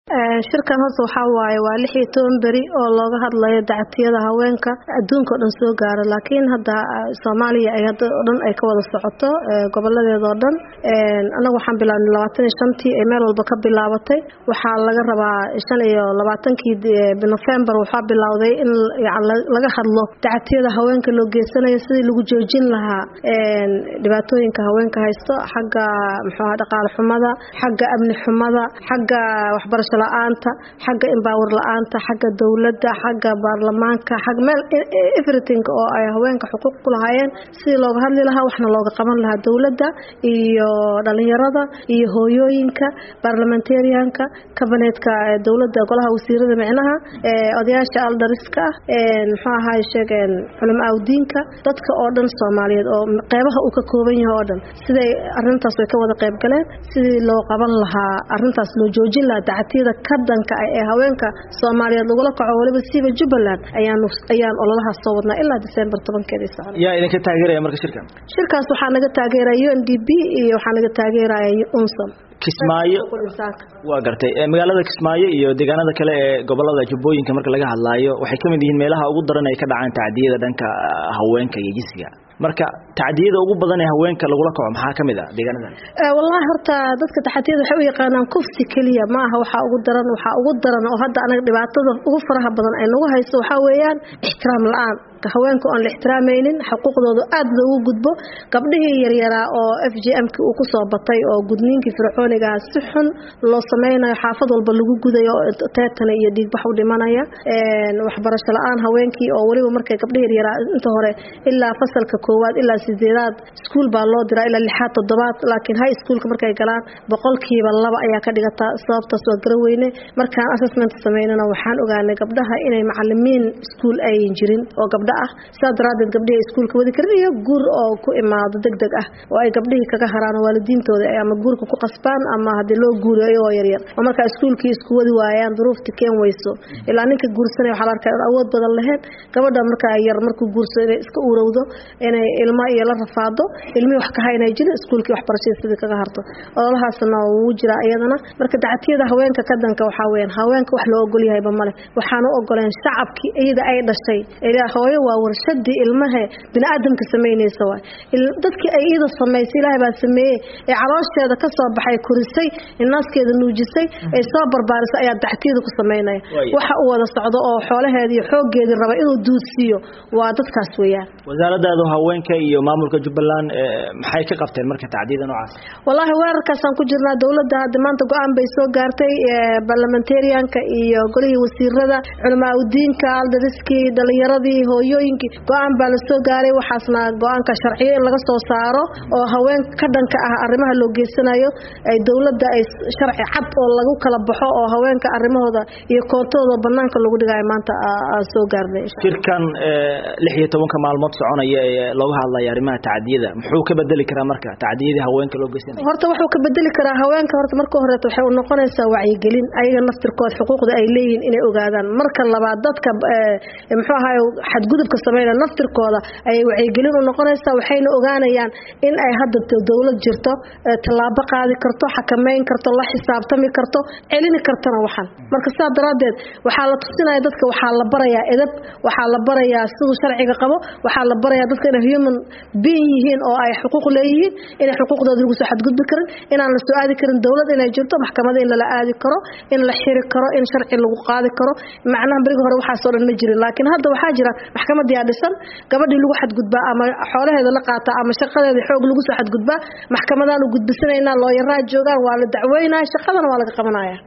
shirkan horta waxaa waaye waa lix iyo toban beri oo looga hadlayo dacatiyada haweenka adduunka oo dhan soo gaaro laakiin hadda soomaaliya ay hadda oo dhan ay ka wada socoto goboladeeda oo dhan anagu waxaan bilaabnay labaatan iyo shantii ay meel walba ka bilaabatay waxaa laga rabaa shan iyo labaatankii nofembar waxaa bilowday in laga hadlo dacatiyada haweenka loo geysanayo sidii lagu joojin lahaa dhibaatooyinka haweenka haysto xagga muxuaha dhaqaale xumada xagga amni xumada xagga waxbarasho la-aanta xagga embaawar la-aanta xagga dowladda xagga baarlamaanka xag meel everything oo ay haweenka xuquuq ku lahaayeen sidii looga hadli lahaa waxna looga qaban lahaa dowladda iyo dhalinyarada iyo hooyooyinka barlamentarianka kabinetka dowladda golaha wasiirada micnaha odayaasha aldariska ah muxuu ahaay sheegeen culamaa udiinka dadka oo dhan soomaaliyeed oo qeybaha uu ka kooban yahay oo dhan siday arintaas way ka wada qayb galeen sidii loo qaban lahaa arintaas loo joojin lahaa dacatiyada ka danka ah ee haweenka soomaaliyeed lagula kaco waliba siiba jubbaland ayaan ayaan ololahaas soo wadnaa ilaa december tobankeedii socda yaa idinka taageeraya marka shirkan shirkaas waxaa naga taageeraya u n d b iyo waxaa naga taageeraya unsom kismaayo waa gartay magaalada kismaayo iyo deegaanada kale ee gobolada jubbooyinka marka laga hadlaayo waxay kamid yihiin meelaha ugu daran ay ka dhacaan tacdiyada dhanka haweenka iyo jinsiga marka tacdiyada ugu badan ee haweenka lagula kaco maxaa kamid ah deegaanadan wallahi horta dadka taxatiyada waxay u yaqaanaan kufsi keliya ma aha waxaa ugu daran waxaa ugu daran oo hadda anaga dhibaatada ugu faraha badan ay nagu hayso waxaa weeyaan ixtiraam la-aan haweenka oon la ixtiraamaynin xuquuqdooda aada loogu gudbo gabdhihii yaryaraa oo f j m-ki uu kusoo batay oo gudniinkii fircoonigaha si xun loo sameynayo xaafad walba lagu gudayo teetana iyo dhiigbax u dhimanaya waxbarasho la-aan haweenkii oo weliba markay gabdhihi yaryaraa inta hore ilaa fasalka koowaad ilaa sideedaad iskuul baa loo diraa ilaa lixaad toddobaad laakiin high schoolka markay galaan boqolkiiba laba ayaa ka dhigataa sababtaas waa garaweyne markaan assessment sameynana waxaan ogaanay gabdhaha inay macalimiin iskuul ayan jirin oo gabdha ah sidaa daraadeed gabdhihii iskuulka wadi karin iyo guur oo ku imaado deg deg ah oo ay gabdhihii kaga haraan waalidiintooda ama guurka ku qasbaan ama haddii loo guuriyo iyagoo yaryar oo markaa iskuulkii isku wadi waayaan duruufti keen weyso ilaa ninka guursanaya waxaa la arkaa in awood badan lahayn gabadha markaa yar markuu guursado inay iska urowdo inay ilmo iyo la rafaado ilmihii wax ka haynay jirin iskuulkii waxbarashada sidii kaga harto ololahaasna wuu jiraa iyadana marka dacatiyada haweenka ka danka waxaa weyaan haweenka wax loo ogol yahayba male waxaan u ogoleen shacabkii iyada ay dhashay hooyo waa warshadii ilmahe biniaadamka samaynaysa waay dadkii ay iyada samaysay ilaahay baa sameeyey ee caloosheeda ka soo baxay korisay naaskeeda nuujisay ay soo barbaarisay ayaa dactiyada ku samaynaya waxa uu wada socdo oo xoolaheeda iyo xooggeedii raba inuu duudsiiyo waa dadkaas weeyaan wasaaradaadu haweenka iyo maamulka jubbaland maxay ka qabteen marka tacdiyada noocaas wallaahi weerarkaasaan ku jirnaa dowladda hadda maanta go-aan bay soo gaartay barlamentarianka iyo golihii wasiirada culamaa udiinka aldariskii dhalinyaradii hooyooyinkii go-aan baa la soo gaaray waxaasna go-aanka sharciyo in laga soo saaro oo haween ka dhanka ah arrimaha loo geysanayo ay dowladda ay sharci cad oo lagu kala baxo oo haweenka arrimahooda iyo koontooda banaanka lagu dhigayo maanta soo gaarnay shirkan lix iyo tobanka maalmood soconaya ee looga hadlaya arrimaha tacdiyada muxuu ka bedeli karaa marka tacdiyadii haweenka loo geysanayo horta wuxuu ka bedeli karaa haweenka horta marka horeeto waxay u noqonaysaa wacyigelin ayaga naftirkood xuquuqda ay leeyihiin inay ogaadaan marka labaad dadka muxuu ahaay xadgudubka sameynaya naftirkooda ayay wacyigelin u noqonaysaa waxayna ogaanayaan in ay hadda dowlad jirto tallaabo qaadi karto xakameyn karto la xisaabtami karto celini kartona waxan marka sidaa daraaddeed waxaa la tusinaya dadka waxaa la barayaa edab waxaa la barayaa siduu sharciga qabo waxaa la barayaa dadka inay human being yihiin oo ay xuquuq leeyihiin inay xuquuqdooda lagu soo xadgudbi karin inaan la soo aadi karin dowlad inay jirto maxkamada in lala aadi karo in la xiri karo in sharci lagu qaadi karo macnaha berigi hore waxaasoo dhan ma jirin laakiin hadda waxaa jira maxkamadiyaa dhisan gabadhii lagu xadgudbaa ama xoolaheeda la qaataa ama shaqadeeda xoog lagu soo xadgudbaa maxkamadaan u gudbisanaynaa looyaraa joogaan waa la dacweynaya shaqadana waa laga qabanaya